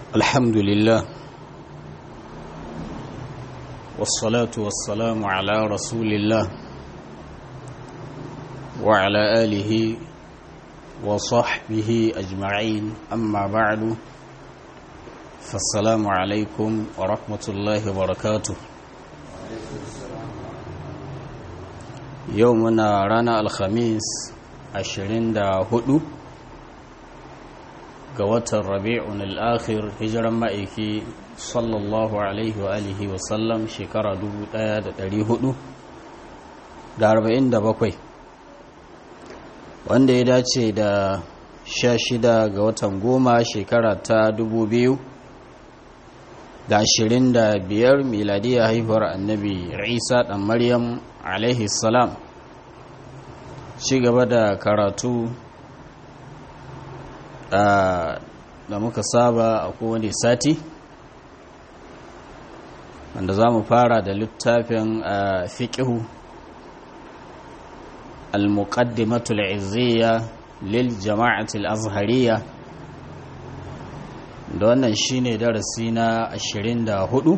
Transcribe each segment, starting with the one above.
الحمد لله والصلاة والسلام على رسول الله وعلى آله وصحبه أجمعين أما بعد فالسلام عليكم ورحمة الله وبركاته يومنا رانا الخميس عشرين دا هدو ga watan rabi'un al'akhir hijiran ma'aiki sallallahu alaihi wa alihi wa sallam shekara 1447 wanda ya dace da 16 ga watan goma shekara ta 2025 miladiyya haihuwar annabi isa dan maryam alaihi salam ci gaba da karatu da muka saba a kowane sati wanda za mu fara da littafin fiƙihu al-muqaddimatul izziya lil jama'atul azhariya da wannan shine darasi na 24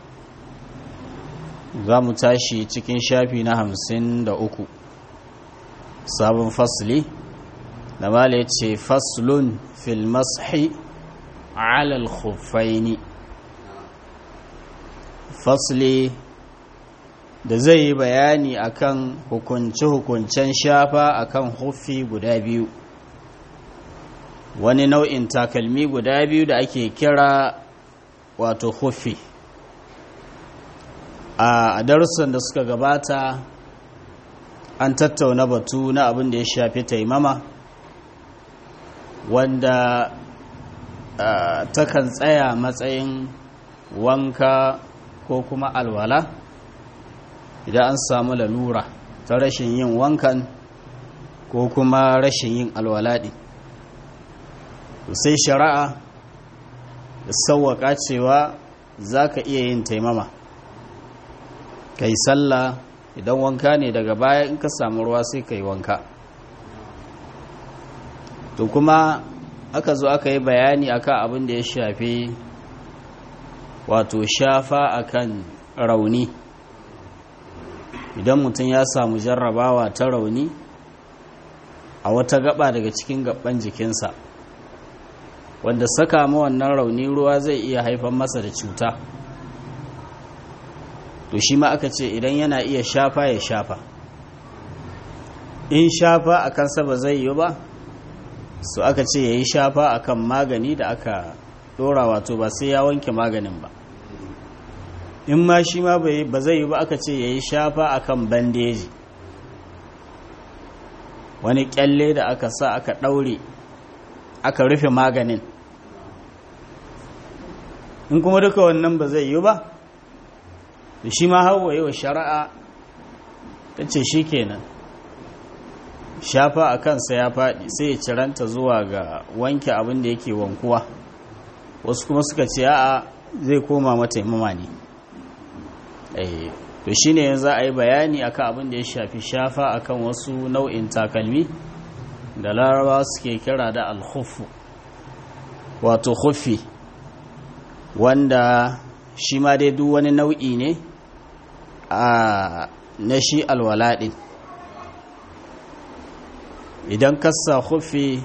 za mu tashi cikin shafi na 53 sabon fasli da mala ya ce faslun fil mashi alal khuffaini fasli da zai yi bayani akan hukunce-hukuncen shafa akan huffi guda biyu wani nau'in takalmi guda biyu da ake kira wato huffi a darussan da suka gabata an tattauna batu na abin da ya shafi taimama wanda uh, takan tsaya matsayin wanka ko kuma alwala idan an samu lalura ta rashin yin wankan ko kuma rashin yin alwala ɗin sai shari'a da sauwaƙa cewa za ka iya yin taimama kai sallah idan wanka ne daga baya in ka samu ruwa sai ka yi wanka to kuma aka zo aka yi bayani akan abin da ya shafi wato shafa akan rauni idan mutum ya samu jarrabawa ta rauni a wata gaba daga cikin gaban jikinsa wanda saka ma wannan rauni ruwa zai iya haifar masa da cuta to shi ma aka ce idan yana iya shafa ya shafa in shafa a kansa ba zai yi ba su aka ce ya yi shafa akan magani da aka dora wato ba sai ya wanke maganin ba in ma shi ma ba zai yi ba aka ce ya yi shafa akan bandeji wani kyalle da aka sa aka daure aka rufe maganin in kuma duka wannan ba zai yi ba da shi ma hawa yi wa shari'a ta ce shi kenan shafa a kansa ya faɗi sai ya ciranta zuwa ga wanke abin da yake wankuwa wasu kuma suka ce a zai koma mataimama ne to shi ne yanzu a yi bayani akan abin da ya shafi shafa akan wasu nau'in takalmi da larabawa suke kira da alhufu wato hufi wanda shi ma dai duk wani nau'i ne a na shi alwalaɗin idan kasa hufi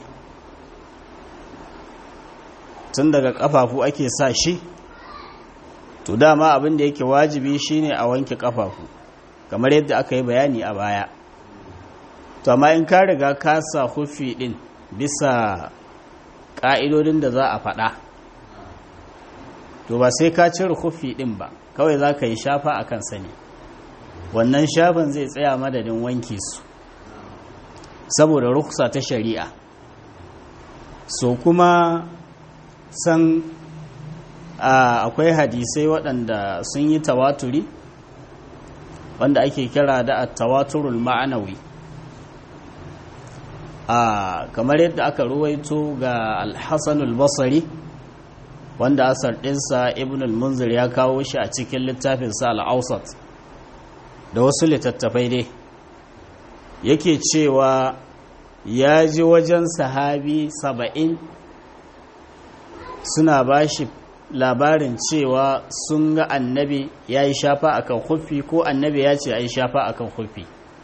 tun daga kafafu ake sa shi to dama abin da yake wajibi shine a wanke kafafu kamar yadda aka yi bayani a baya to amma in ka riga ka sa hufi din bisa ka'idodin da za a faɗa to ba sai ka cire hufi din ba kawai za ka yi shafa a kan sani wannan shafin zai tsaya madadin wanke su saboda ruksa ta shari'a so kuma san akwai hadisai waɗanda sun yi tawaturi wanda ake kira da tawaturul ma'anawi a kamar yadda aka ruwaito ga alhassanul basari wanda asar ɗinsa ibn al-munzir ya kawo shi a cikin littafinsa al-ausat da wasu littattafai dai yake cewa ya ji wajen sahabi saba'in suna ba shi labarin cewa sun ga annabi ya yi shafa akan hufi ko annabi ya ce ya yi shafa akan hufi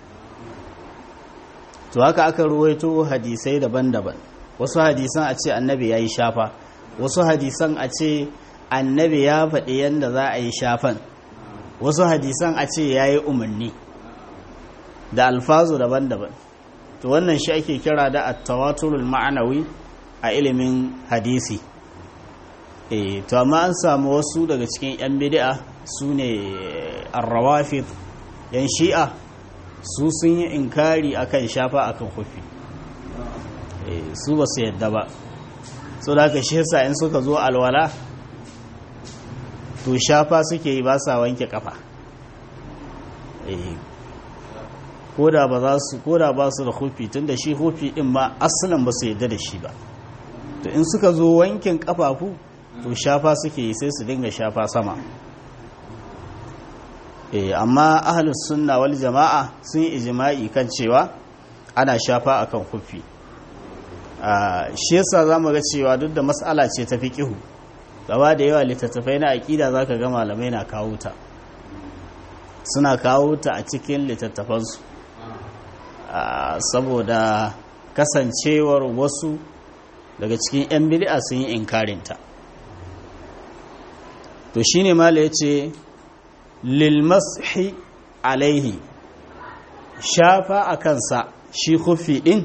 to haka aka ruwaito hadisai daban-daban wasu hadisan a ce annabi ya yi shafa wasu hadisan a ce annabi ya faɗi yadda za a yi shafan wasu hadisan a ce ya yi umarni da alfazu daban-daban to wannan shi ake kira da attawaturul ma'anawi a ilimin hadisi e to amma an samu wasu daga cikin 'yan bid'a su ne arrawafid yan shi'a su sun yi inkari akan shafa akan hufi su ba su yadda ba so da aka shi yasa in suka zo alwala to shafa suke yi ba sa wanke kafa koda ba za su koda ba su da hufi tun da shi hufi din ma asalin ba su yadda da shi ba to in suka zo wankin kafafu to shafa suke yi sai su dinga shafa sama eh amma ahlus sunna wal jama'a sun yi ijma'i kan cewa ana shafa akan hufi shi yasa zamu ga cewa duk da mas'ala ce ta fiqihu gaba da yawa littattafai na aqida zaka ga malamai na kawo ta suna kawo ta a cikin littattafansu saboda kasancewar wasu daga cikin 'yan bid'a sun yi inkarinta to shine mala yace lil mashi alaihi shafa a kansa shi kufi din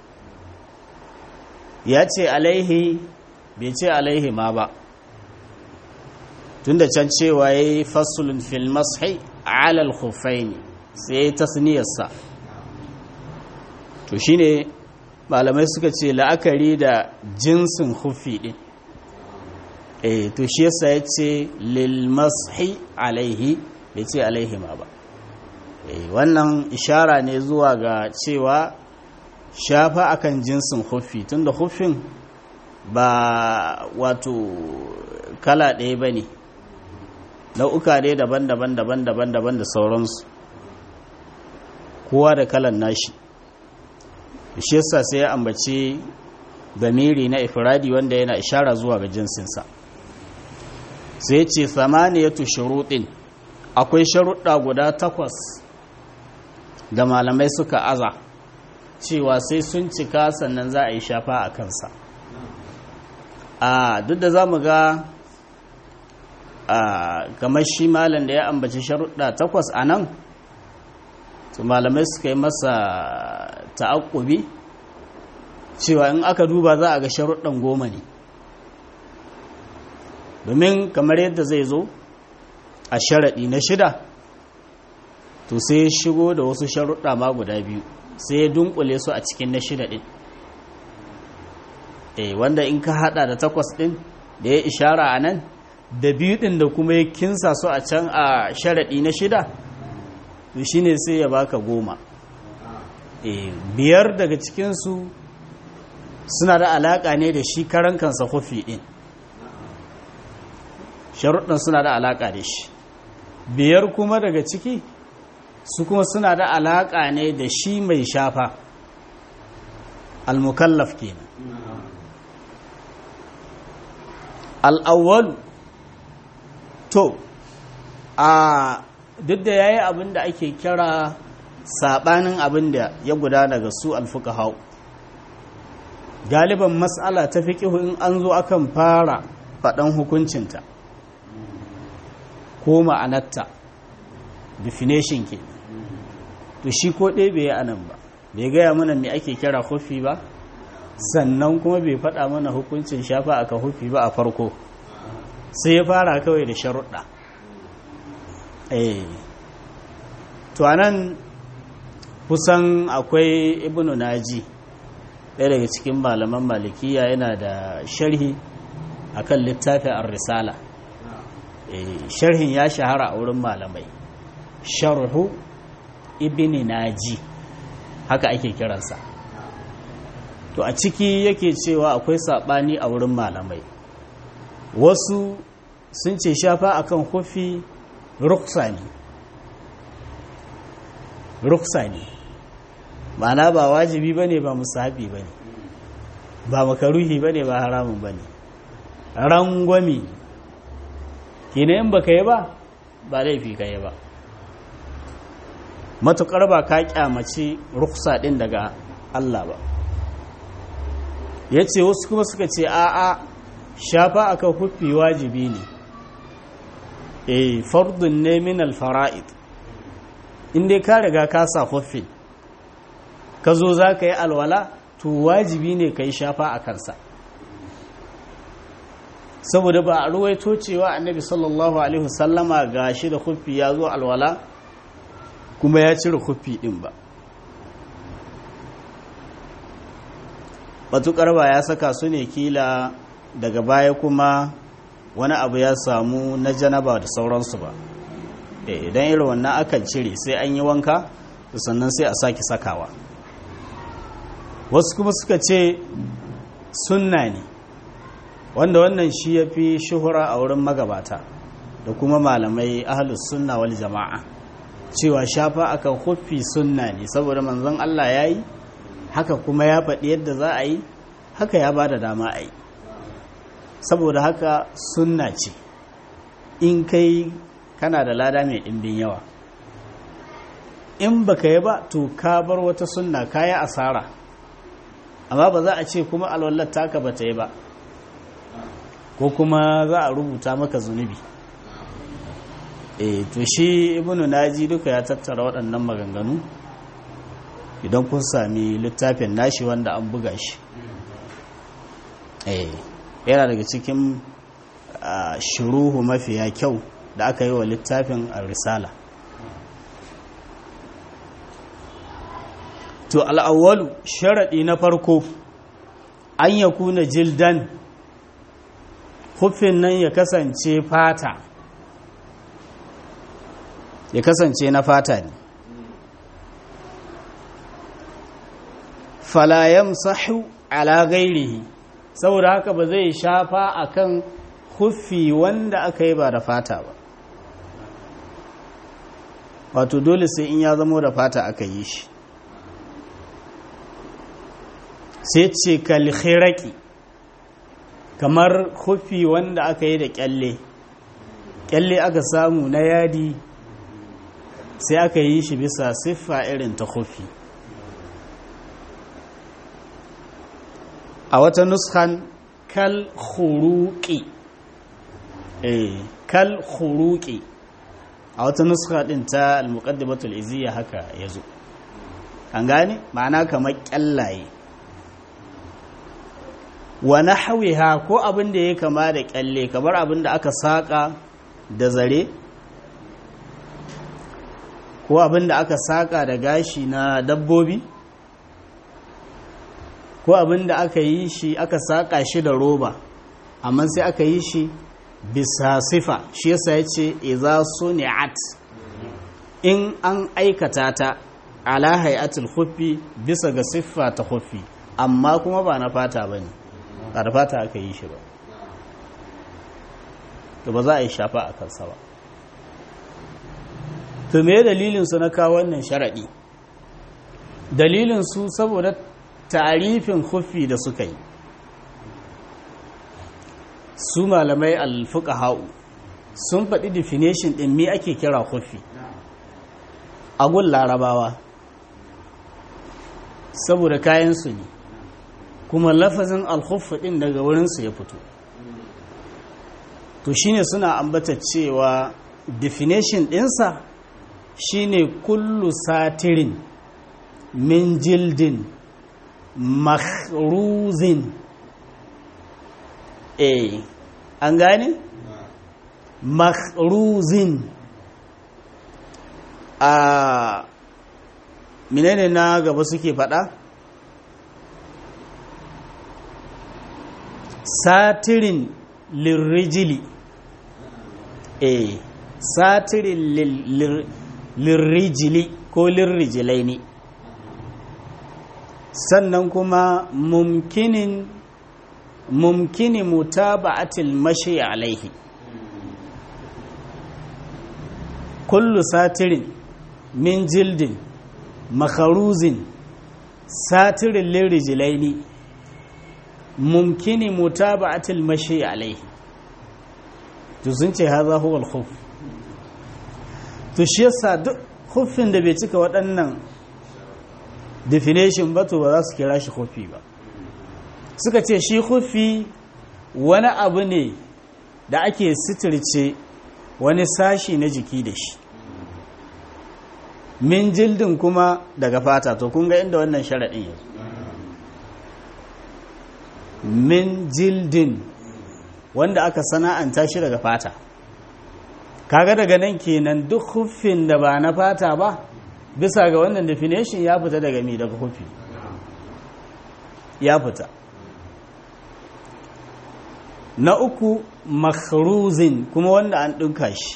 ya ce alaihi bai ce alaihi ma ba tunda can cewa ya yi fasulun fil mashi alal khufaini sai ya yi tasniyarsa to shine malamai suka ce la'akari da jinsin hufi din eh to shi yasa ya ce lil mashi alaihi bai ce alaihi ma ba eh wannan ishara ne zuwa ga cewa shafa akan jinsin hufi tunda hufin ba wato kala ɗaya ba ne nau'uka ne daban-daban daban-daban daban da sauransu kowa da kalan nashi shi yasa sai ya ambaci damiri na ifradi wanda yana ishara zuwa ga jinsinsa sai ce samaniyatu shuruɗin akwai sharuɗa guda takwas da malamai suka aza cewa sai sun cika sannan za a yi shafa a kansa a duk da za mu ga a kamar shi malam da ya ambaci sharuɗa takwas a nan to malamai suka yi masa ta'aƙubi cewa in aka duba za a ga sharuɗan goma ne domin kamar yadda zai zo a sharaɗi na shida to sai ya shigo da wasu sharuɗa ma guda biyu sai ya dunkule su a cikin na shida ɗin eh wanda in ka haɗa da takwas ɗin da ya ishara a nan da biyu ɗin da kuma ya kinsa su a can a sharaɗi na shida to shine sai ya baka goma biyar daga cikinsu suna da alaƙa ne da shi karan kansa hufi ɗin sharuɗin suna da alaƙa da shi biyar kuma daga ciki su kuma suna da alaƙa ne da shi mai shafa al-mukallaf kenan al-awwal to a duk da yayi abin da ake kira sabanin abin da ya gudana ga su alfuka hau galiban matsala ta fiƙihu in an zo akan fara faɗan hukuncinta ko ma'anarta definition ke to shi ko ɗaya bai yi anan ba bai gaya mana me ake kira hufi ba sannan kuma bai faɗa mana hukuncin shafa aka hufi ba a farko sai ya fara kawai da sharuɗa eh to anan kusan akwai ibnu naji ɗaya daga cikin malaman malikiya yana da sharhi akan littafin ar-risala sharhin ya shahara a wurin malamai sharhu ibni naji haka ake kiransa to a ciki yake cewa akwai saɓani a wurin malamai wasu sun ce shafa akan hufi ruksa ne ruksa ne ma'ana ba wajibi ba ne ba musahabi ba ne ba makaruhi ba ne ba haramun ba ne rangwami kina in baka yi ba ba laifi ka yi ba matukar ba ka kyamaci ruksa din daga Allah ba ya ce wasu kuma suka ce a'a shafa akan huffi wajibi ne e fardun ne min alfara'id inda ka riga ka sa huffin ka zo za ka yi alwala to wajibi ne ka yi shafa a kansa saboda ba a ruwaito cewa annabi sallallahu alaihi wasallama ga shi da huffi ya zo alwala kuma ya cire huffi din ba matuƙar ba ya saka su ne kila daga baya kuma wani abu ya samu na janaba da sauransu ba idan irin wannan akan cire sai an yi wanka sannan sai a sake sakawa wasu kuma suka ce sunna ne wanda wannan shi ya fi shuhura a wurin magabata da kuma malamai ahalus sunna wal jama'a cewa shafa akan huffi sunna ne saboda manzon Allah ya yi haka kuma ya faɗi yadda za a yi haka ya ba da dama a yi saboda haka sunna ce in kai kana da lada mai ɗimbin yawa in baka yi ba to ka bar wata sunna ka yi asara amma ba za a ce kuma alwallar taka ba ta yi ba ko kuma za a rubuta maka zunubi e to shi ibnu naji duka ya tattara waɗannan maganganu idan kun sami littafin nashi wanda an buga shi e yana daga cikin shuruhu mafiya kyau da aka yi wa littafin risala to al'awwalu sharaɗi na farko an ya kuna jildan hufin nan ya kasance fata ya kasance na fata ne falayam sahu ala gairihi saboda haka ba zai shafa akan hufi wanda aka yi ba da fata ba wato dole sai in ya zamo da fata aka yi shi sai ce kalkhiraki kamar hufi wanda aka yi da kyalle kyalle aka samu na yadi sai aka yi shi bisa siffa irin ta hufi a wata nuskan kal khuruqi eh kal khuruqi a wata nuska din ta al-muqaddimatul iziyya haka yazo an gane ma'ana kamar kyallaye wa nahwiha ko abin da ya kama da kyalle kamar abin da aka saka da zare ko abin da aka saka da gashi na dabbobi ko abin da aka yi shi aka saka shi da roba amma sai aka yi shi bisa sifa shi yasa ya ce iza suni'at in an aikata ta ala hayatul khuffi bisa ga siffa ta khuffi amma kuma ba na fata bane ba da fata aka yi shi ba to ba za a yi shafa a kansa ba to me dalilin su na kawo wannan sharadi dalilin su saboda tarifin khuffi da suka yi su malamai alfuqaha'u sun faɗi definition ɗin me ake kira khuffi a gun larabawa saboda kayansu ne kuma lafazin alkhuffi ɗin daga wurinsu ya fito to shine suna ambata cewa definition ɗinsa shine kullu satirin min jildin makhruzin eh an gane makhruzin a menene na gaba suke fada satirin lirrijili eh satirin lirrijili ko lirrijilai ne sannan kuma mumkinin mumkini mutaba'atil mashi alaihi kullu satirin min jildin makharuzin satirin lirijilaini mumkini mutaba'atil mashi alaihi to sun ce haza huwa al-khuf to shi yasa duk khufin da bai cika waɗannan definition ba to ba za su kira shi khufi ba suka ce shi khufi wani abu ne da ake sitirce wani sashi na jiki da shi min jildin kuma daga fata to kun ga inda wannan sharaɗin yanzu min jildin wanda aka sana'anta shi daga fata kaga daga nan kenan duk huffin da ba na fata ba bisa ga wannan definition ya fita daga mi daga huffi ya fita na uku makhruzin kuma wanda an ɗinka shi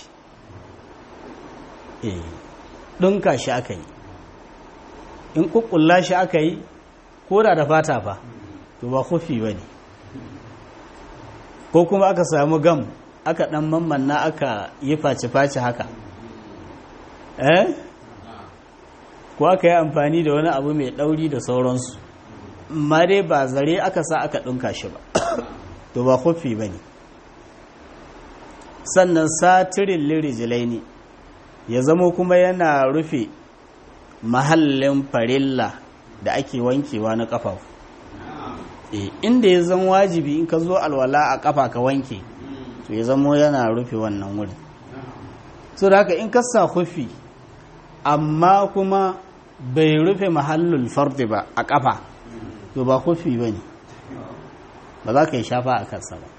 eh ɗinka shi aka yi in ƙuƙulla shi aka yi ko da da fata fa to ba kufi ba ne ko kuma aka samu gam aka ɗan mammanna aka yi face-face haka eh ko aka yi amfani da wani abu mai ɗauri da sauransu ma dai ba zare aka sa aka ɗinka shi ba to ba kufi ba ne sannan satirin lirijilai ne ya zamo kuma yana rufe mahallin farilla da ake wankewa na ƙafafu e, inda ya zan wajibi in ka zo alwala a ƙafa ka wanke to ya zamo yana rufe wannan wurin so da haka in ka sa hufi amma kuma bai rufe mahallin fardi ba a ƙafa to ba hufi ba ne ba za ka yi shafa a kansa ba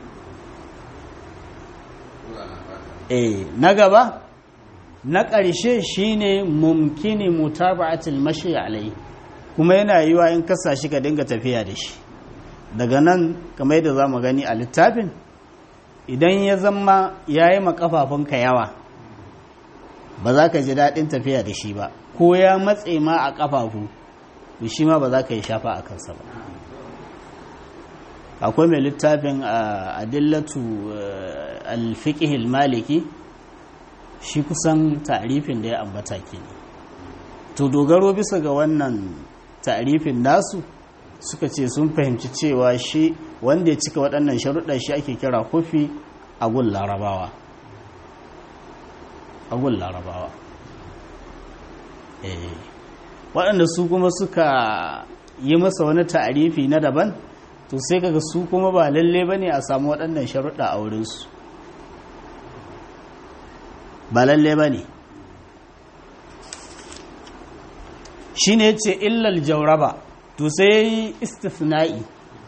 e na gaba na ƙarshe shine mumkini mutaba'atul mashi alai kuma yana yiwa in kasa shi ka dinga tafiya da shi daga nan kamar yadda zamu gani a littafin idan ya zama yayi makafafunka yawa ba za ka ji daɗin tafiya da shi ba ko ya matse ma a kafafu to shi ma ba za ka yi shafa a kansa ba akwai mai littafin adillatu alfiqhil maliki shi kusan ta'rifin da ya ambata ke to dogaro bisa ga wannan ta'rifin nasu suka ce sun fahimci cewa shi wanda ya cika waɗannan sharuɗa shi ake kira kofi a gun larabawa a gun larabawa waɗanda su kuma suka yi masa wani ta'arifi na daban to sai kaga su kuma ba lalle ba ne a samu waɗannan sharuɗa a wurinsu ba lalle ba ne shi ne ce illal jauraba to sai ya yi istifna'i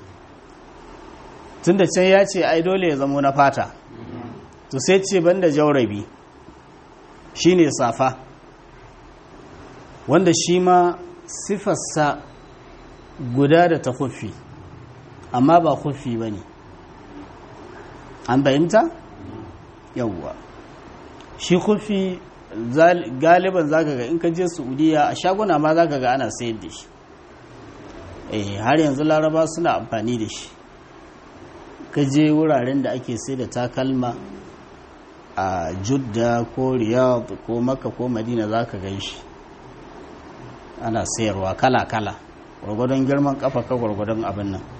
tun da can ya ce ai dole ya zamo na fata to sai ce banda jaurabi shi ne safa wanda shi ma sifarsa guda da ta kufi amma ba kufi ba ne an bayimta? yawwa shi kufi galiban zaka ga in ka je saudiya a shaguna ma zaka ga ana sayar da shi eh har yanzu laraba suna amfani da shi ka je wuraren da ake sai da takalma a judda ko riyadh ko makka ko madina zaka gan shi ana sayarwa kala-kala gwargwadon girman kafa ka gwargwadon abin nan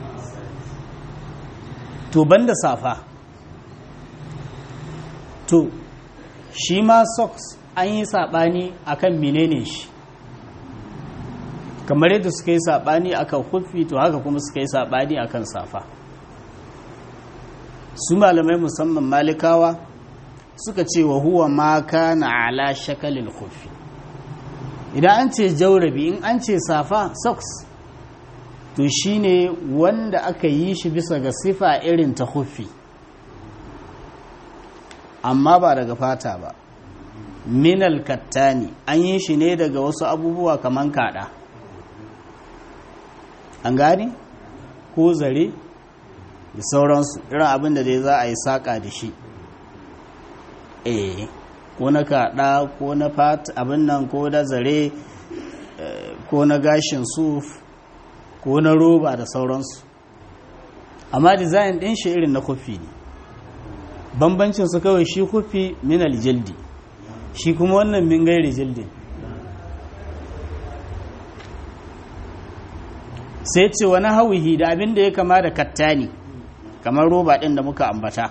to banda safa to shi ma socks an yi saɓani akan menene shi kamar yadda suka yi saɓani akan kufi to haka kuma suka yi saɓani akan safa su malamai musamman malikawa suka ce wa huwa ma kana ala shakalin kufi idan an ce jaurabi in an ce safa socks to shine wanda aka yi shi bisa ga sifa irin ta kufi amma ba daga fata ba minal kattani an yi shi ne daga wasu abubuwa kaman kada an gane ko zare da sauransu irin abin da dai za a yi saƙa da shi eh ko na kada ko na fata abin nan ko da zare ko na gashin suf ko na roba da sauransu amma dizayin ɗin shi irin na kofi ne bambancin su kawai shi kufi min aljildi shi kuma wannan min gairi jildin sai ce wani hawihi da abin da ya kama da kattani kamar roba ɗin da muka ambata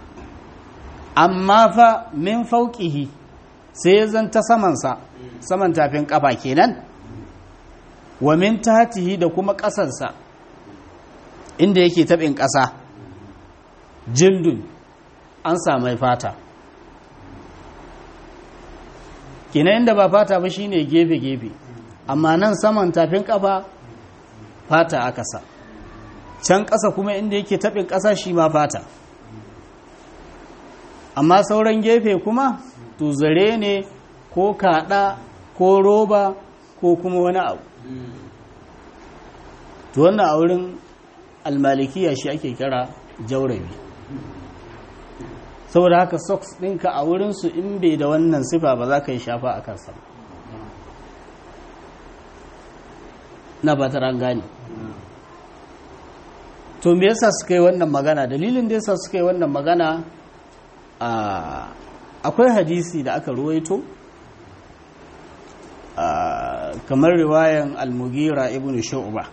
amma fa min fauƙihi sai ya zanta samansa saman tafin ƙafa kenan wa min tatihi da kuma ƙasarsa inda yake taɓin ƙasa jildun an samai fata kenan inda ba fata ba shine gefe-gefe amma nan saman tafin ƙafa fata aka sa can ƙasa kuma inda yake taɓin ƙasa shi ma fata amma sauran gefe kuma to zare ne ko kaɗa ko roba ko kuma wani abu to wannan a wurin almalikiya shi ake kira jaurabi saboda haka socks ɗinka a wurinsu in bai da wannan sifa ba za ka yi shafa a kansa na ba ta gane to me yasa suka yi wannan magana dalilin da yasa suka yi wannan magana akwai hadisi da aka ruwaito kamar riwayan al-mugira ibn shu'ba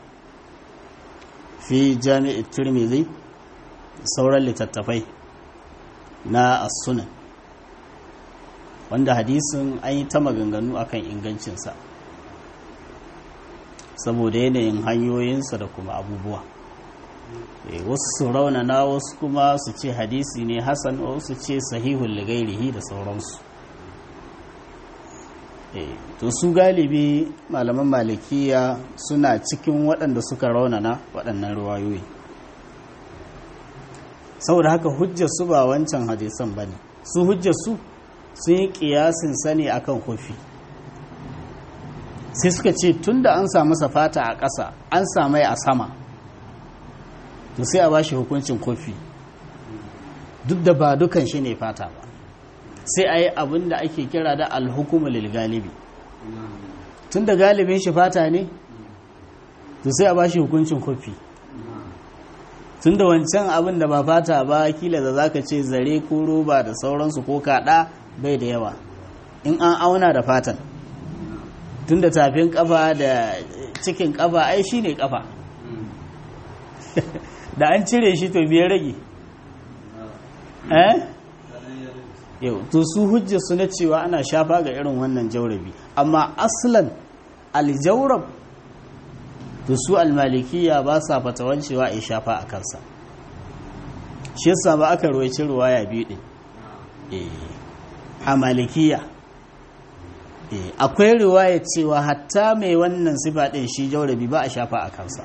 fi jami'ar tirmidhi sauran littattafai na as-sunan wanda hadisin an yi ta maganganu akan ingancinsa saboda yanayin hanyoyinsa da kuma abubuwa wasu su raunana wasu kuma su ce hadisi ne hasan wasu ce sahihun ligairihi da sauransu to su galibi malaman malikiya suna cikin waɗanda suka raunana waɗannan ruwayoyi saboda haka hujjar su ba wancan hadisan ba ne su hujjar su sun yi ƙiyasin sani akan kofi sai suka ce tun da an samu safata a ƙasa an samai a sama to sai a ba shi hukuncin kofi duk da ba dukan shi ne fata ba sai a yi abin da ake kira da alhukumu lil galibi tun da galibin shi fata ne to sai a ba shi hukuncin kofi tun da wancan abin da ba fata ba kila da zaka ce zare ko roba da sauransu ko kaɗa bai da yawa in an auna da fatan tun da tafin kafa da cikin kafa ai shi ne kafa da an cire shi to biyar rage eh yau to su hujja su na cewa ana shafa ga irin wannan jaurabi amma aslan aljaurab to su almalikiya ba sa fatawan cewa a shafa a kansa shi yasa ba aka ruwaici ruwaya biyu din a malikiya akwai riwaya cewa hatta mai wannan sifa din shi jaurabi ba a shafa a kansa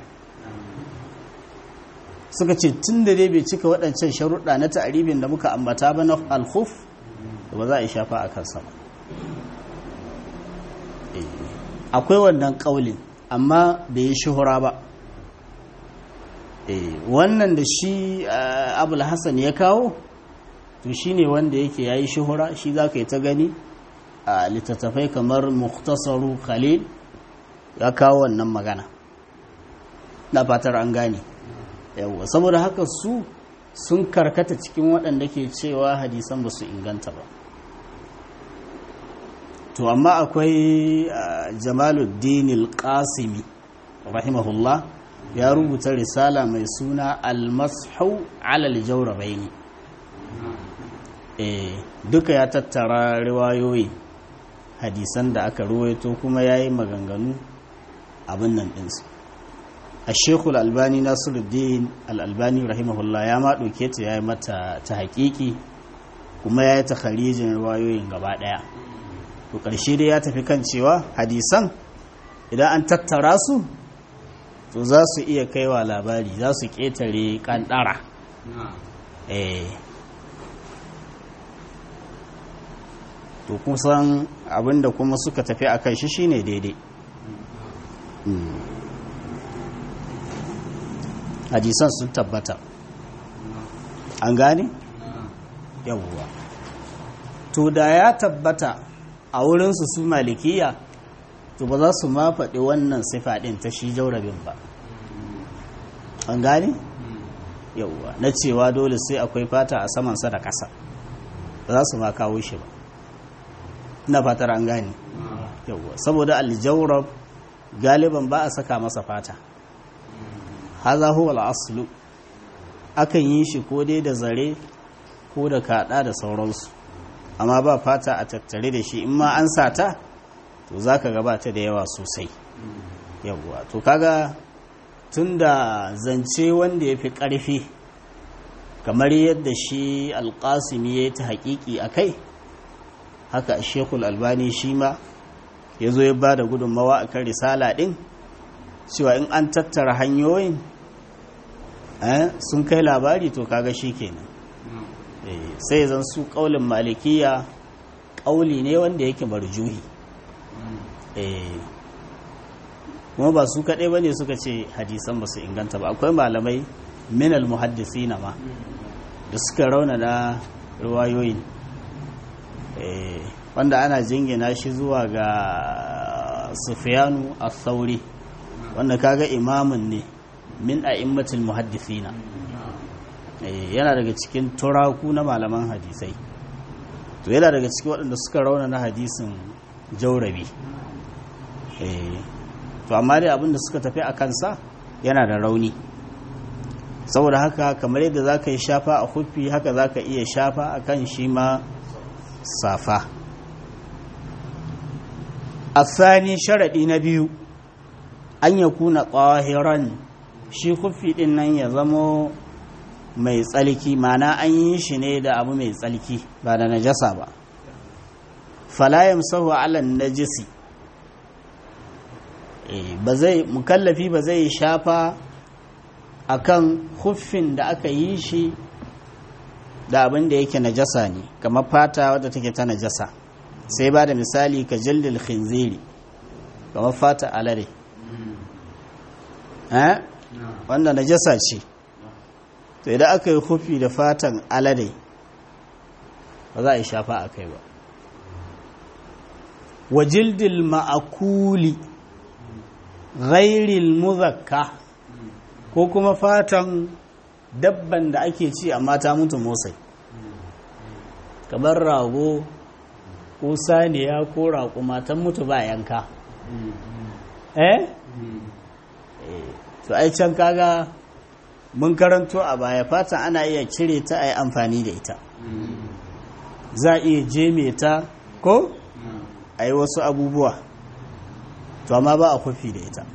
suka ce tun da dai bai cika waɗancan sharuɗa na ta'aribin da muka ambata ba na alkhuf da ba za a shafa a kansa ba akwai wannan ƙaulin amma bai yi shuhura ba wannan da shi abul hassan ya kawo to shi ne wanda yake ya yi shuhura shi za ka yi ta gani a littattafai kamar muktasaru khalil ya kawo wannan magana na fatar an gane yawwa saboda haka su sun karkata cikin waɗanda ke cewa hadisan ba su inganta ba to amma akwai jamaluddin al-qasimi rahimahullah ya rubuta risala mai suna al-mashu ala al-jawrabaini eh duka ya tattara riwayoyi hadisan da aka ruwaito kuma yayi maganganu abin nan ɗinsu a shekul albani nasiruddin al'albani rahimahullah ya ma ɗauke ta ya yi mata ta haƙiƙi kuma ya yi ta kharijin riwayoyin gaba ɗaya to ƙarshe dai ya tafi kan cewa hadisan idan an tattara su to za su iya kaiwa labari za su ƙetare ƙanɗara to kusan abinda kuma suka tafi a kan shi shine daidai hadisan sun tabbata an gane yawwa to da ya tabbata a wurinsu su malikiya to ba za su ma faɗi wannan sifa ɗin ta shi jaurabin ba an gane yawwa na cewa dole sai akwai fata a samansa da ƙasa ba za su ma kawo shi ba ina fatar an gane yawwa saboda aljaurab galiban ba a saka masa fata haza huwa al-aslu akan yi shi ko dai da zare ko da kada da sauransu amma ba fata a tattare da shi in ma an sata to zaka gabata da yawa sosai yawwa to kaga tunda zance wanda ya fi ƙarfi kamar yadda shi alƙasimi ya yi ta haƙiƙi a kai haka shekul albani shi ma ya zo ya ba da gudunmawa a kan risala ɗin cewa in an tattara hanyoyin sun kai labari to kaga shi kenan sai zan su ƙaulin malikiya ƙauli ne wanda yake marjuhi kuma ba su kaɗai ba ne suka ce hadisan ba su inganta ba akwai malamai minal muhaddisi na ma da suka rauna na ruwayoyin wanda ana jingina shi zuwa ga sufiyanu a sauri wanda kaga imamun ne min a immatul muhaddisina yana daga cikin turaku na malaman hadisai to yana daga cikin waɗanda suka rauna na hadisin jaurabi to amma dai abinda suka tafi a kansa yana da rauni saboda haka kamar yadda za ka yi shafa a huffi haka za ka iya shafa a kan shi ma safa asani sharaɗi na biyu an ya kuna ƙwahiran shi huffi ɗin nan ya zamo mai tsalki mana an yi shi ne da abu mai tsalki ba da najasa ba falayam sahu alan najisi ba zai mukallafi ba zai shafa akan huffin da aka yi shi da abin da yake najasa ne kamar fata wadda take ta najasa sai ba da misali ka jildil khinziri kamar fata alade eh wanda najasa ce to idan aka yi huffi da fatan alade ba za a yi shafa a kai ba wa jildil ma'akuli ghairil muzakka ko kuma fatan dabban da ake ci amma ta mutu motsai kamar rago ko saniya ko raƙuma ta mutu ba yanka eh to ai can kaga mun karanto a baya fatan ana iya cire ta a yi amfani da ita za a iya jeme ta ko a yi wasu abubuwa to amma ba a kwafi da ita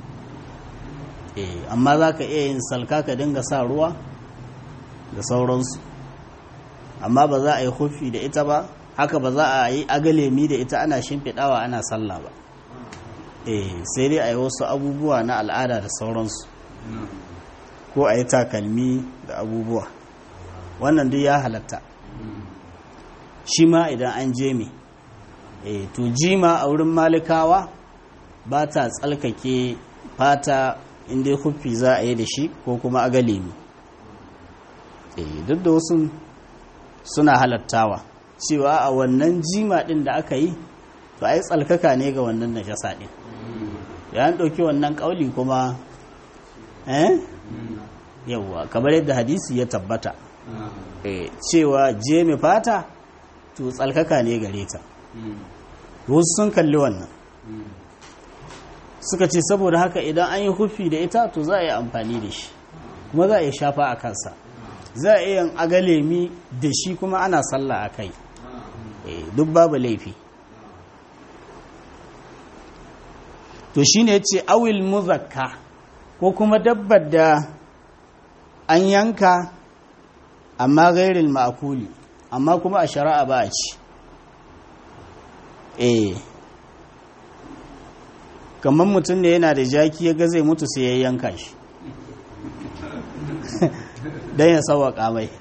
amma za ka iya yin salka ka dinga sa ruwa da sauransu amma ba za a yi hufi da ita ba haka ba za a yi agalemi da ita ana shimfiɗawa ana sallah ba sai dai a yi wasu abubuwa na al'ada da sauransu ko a yi takalmi da abubuwa wannan duk ya halatta shi ma idan an je me to jima a wurin malikawa ba ta tsalkake fata inda huffi za a yi da shi ko kuma a galemi duk da wasu suna halattawa cewa a wannan jima din da aka yi to ai tsalkaka ne ga wannan najasa din ya an ɗauki wannan ƙauli kuma eh yawwa kamar yadda hadisi ya tabbata cewa je mai fata to tsalkaka ne gare ta wasu sun kalli wannan suka ce saboda haka idan an yi hufi da ita to za a yi amfani da shi kuma za a yi shafa a kansa za a iya agalemi da shi kuma ana sallah a kai duk babu laifi to shi ne ce awil muzakka ko kuma dabbar da an yanka amma gairin ma'akuli amma kuma a shari'a ba a ci eh kamar mutum da yana da jaki ya ga zai mutu sai ya yanka shi don ya sauwaƙa mai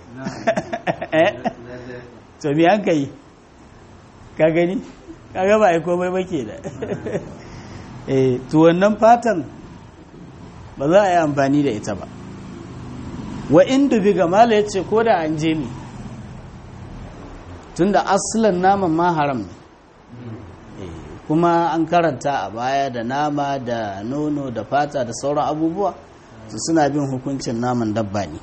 to mi an ka yi ka gani ka gaba a komai ba ke da to wannan fatan ba za a yi amfani da ita ba wa inda biga mala ya ce ko da an je mi tun da asalin naman ma haram ne kuma an karanta a baya da nama da nono da fata da sauran abubuwa su suna bin hukuncin naman dabba ne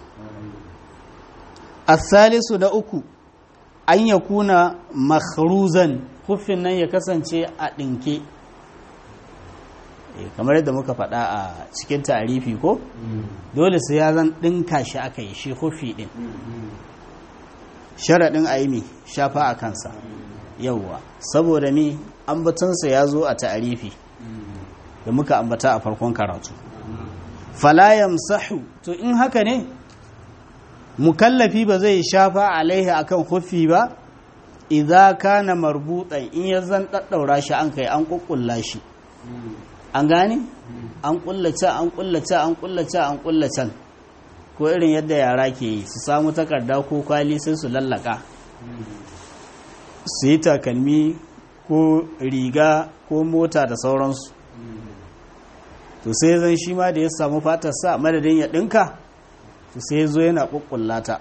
asalisu da uku an ya kuna makhruzan hufin nan ya kasance a ɗinke kamar yadda muka faɗa a cikin tarifi ko dole sai ya zan ɗinka shi aka yi shi hufi ɗin sharaɗin aimi shafa a kansa yauwa saboda mi ambatansa ya zo a tarifi da muka ambata a farkon karatu falayam sahu to in haka ne mukallafi ba zai shafa alaihi akan hufi ba idza kana marbutan in ya zan daddaura shi an kai an kukkulla shi an gane an kullace an kullace an kullace an kullace ko irin yadda yara ke yi su samu takarda ko kwali sai su lallaka su yi takalmi ko riga ko mota da sauransu to sai zan shi ma da ya samu fatarsa madadin ya ɗinka to sai zo yana ƙuƙullata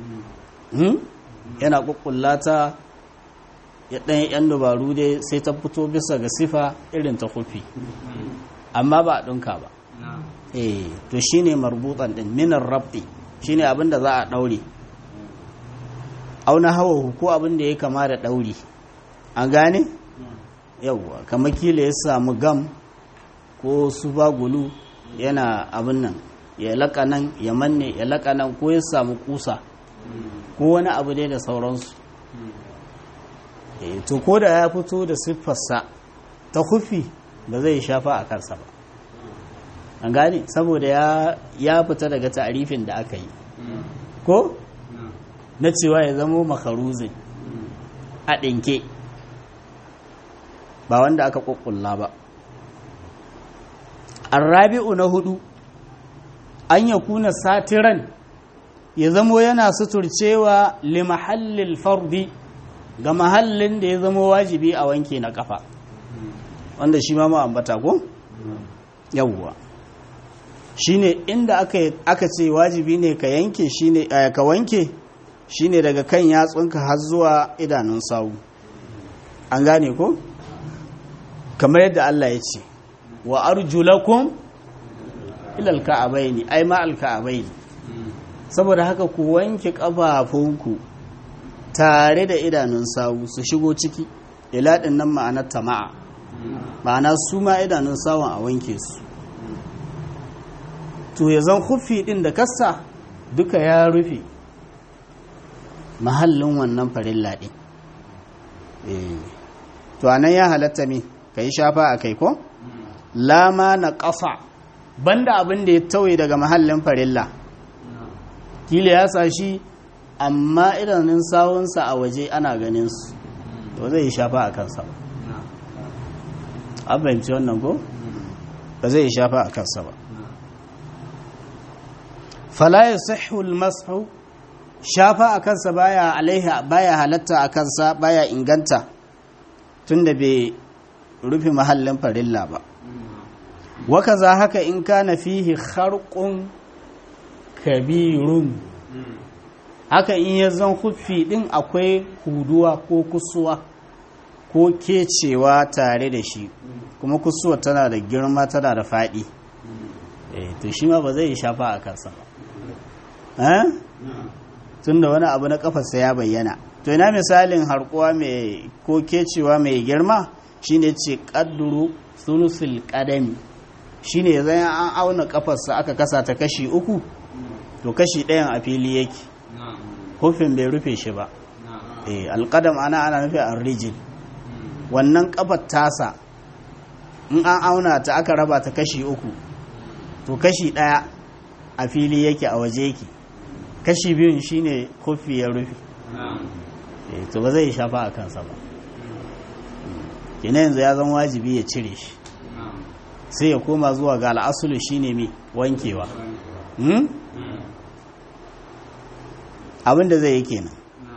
yana ƙuƙullata ya ɗan yan dubaru dai sai ta fito bisa ga sifa irin ta kufi amma ba a ɗinka ba eh to shine marbutan ɗin minar rabbi shine abin da za a ɗaure auna hawa ko abin da ya kama da ɗauri an gane yawwa kamar kila ya samu gam ko su gulu yana abin nan ya laka nan ya manne ya laka nan ko ya samu kusa ko wani abu dai da sauransu to ko da ya fito da siffarsa ta kufi ba zai shafa a kansa ba an gane saboda ya fita daga ta'arifin da aka yi ko na cewa ya zamo makaruzin a ɗinke ba wanda aka ƙuƙulla ba arrabi'u na hudu an ya kuna satiran ya zamo yana suturcewa limahallil fardi ga mahallin da ya zamo wajibi a wanke na kafa wanda shi ma ambata ko yawwa shine inda aka aka ce wajibi ne ka yanke shine ka wanke shine daga kan yatsunka har zuwa idanun sawu an gane ko kamar yadda Allah ya ce wa arjulakum ila alka'abaini ai ma alka'abaini saboda haka ku wanke kafafunku tare da idanun sawu su shigo ciki ila din nan ma'anar tama'a ma'ana su ma idanun sawun a wanke su to ya zan kufi din da kassa duka ya rufe mahallin wannan farilla din to anan ya halatta me kai shafa a kai ko lama na ƙasa banda abin da ya tauye daga mahallin farilla kila ya sa shi amma idanun sawunsa a waje ana ganin su to zai shafa a kansa ba an fahimci wannan ko ba zai shafa a kansa ba fala ya sahul masu shafa a kansa baya alaiha baya halatta a kansa baya inganta tunda bai rufe mahallin farilla ba waka za haka in kana fihi kharqun kabirun haka in ya zan huffi din akwai huduwa ko kusuwa ko kecewa tare da shi kuma kusuwa tana da girma tana da faɗi to shi ma ba zai shafa a kansa ba tun da wani abu na kafarsa ya bayyana to ina misalin harkuwa mai ko kecewa mai girma shine ce kadduru sulusul kadami shine zai an auna kafarsa aka kasa ta kashi uku to kashi ɗayan a fili yake hufin bai rufe shi ba alƙadam ana ana nufi a rijin wannan kafar tasa in an auna ta aka raba ta kashi uku to kashi ɗaya a fili yake a waje yake kashi biyun shine kofi ya rufe to ba zai shafa a kansa ba kina yanzu ya zama wajibi ya cire shi sai ya koma zuwa ga al'asulu shine mai wankewa abinda zai yi kenan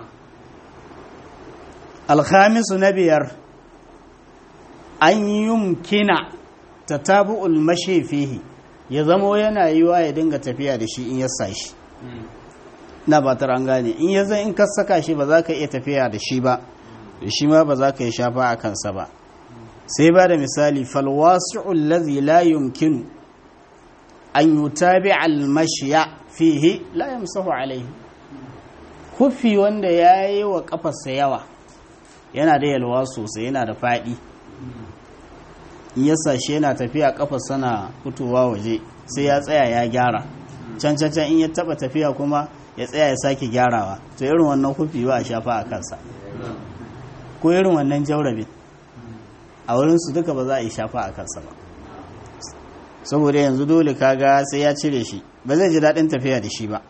alhamisu na biyar an yumkina ta tabu'ul mashe fihi ya zamo yana yiwa ya dinga tafiya da shi in ya sa shi na ba an gane in ya zai in ka saka shi ba za ka iya tafiya da shi ba da shi ma ba za ka yi shafa a kansa ba sai ba da misali falwasi'ul ladhi la yumkinu an yutabi al-mashya fihi la yamsahu alayhi kufi wanda yayi wa kafarsa yawa yana da yalwa sosai yana da fadi in ya sashe yana tafiya kafa sana fitowa waje sai ya tsaya ya gyara can can can in ya taba tafiya kuma ya tsaya ya sake gyarawa to irin wannan kufi ba a shafa a kansa ko irin wannan jaurabin a wurinsu duka ba za a yi shafa a kansa ba saboda yanzu dole kaga sai ya cire shi ba zai ji daɗin tafiya da shi ba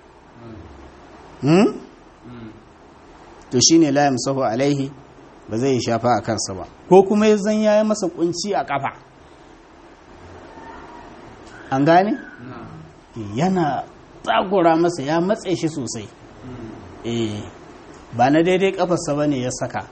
to shi ne layam sahu alaihi ba zai yi shafa a kansa ba ko kuma ya zan ya yi masa kunci a kafa an gane yana tsagura masa ya matse shi sosai eh ba na daidai kafarsa ba ne ya saka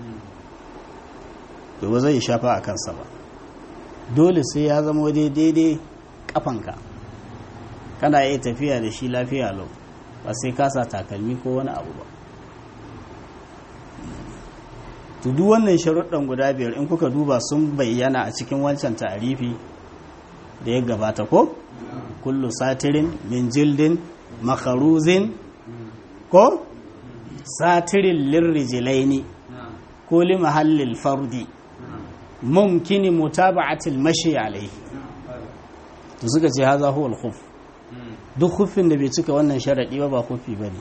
to ba zai shafa a kansa ba dole sai ya zama daidai kafanka kana iya tafiya da shi lafiya lau ba sai kasa takalmi ko wani abu ba to duk wannan sharuɗan guda biyar in kuka duba sun bayyana a cikin wancan ta'arifi da ya gabata ko kullu satirin min jildin makaruzin ko satirin lirrijilaini ko li mahallil fardi mumkini mutaba'atil mashi alaihi to suka ce haza huwa al-khuf duk khufin da bai cika wannan sharadi ba ba khufi bane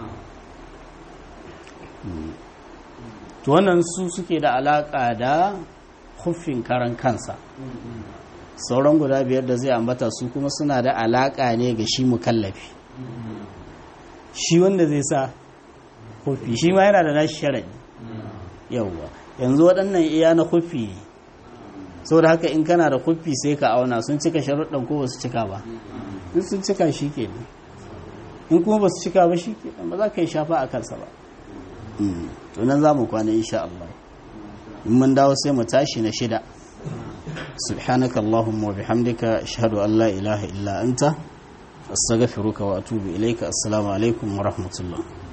to wannan su suke da alaka da khufin karan kansa sauran guda biyar da zai ambata su kuma suna da alaka ne ga shi mukallafi shi wanda zai sa khufi shi ma yana da nashi sharadi yawwa yanzu waɗannan iya na kufi sau da haka in kana da kufi sai ka auna sun cika sharuɗan ko ba su cika ba in sun cika shi ke in kuma ba su cika ba shi ke ba za ka yi shafa a kansa ba to nan za mu kwana insha Allah in mun dawo sai mu tashi na shida subhanaka allahumma wa bihamdika ashhadu an la ilaha illa anta astaghfiruka wa atubu ilayka assalamu alaikum wa rahmatullah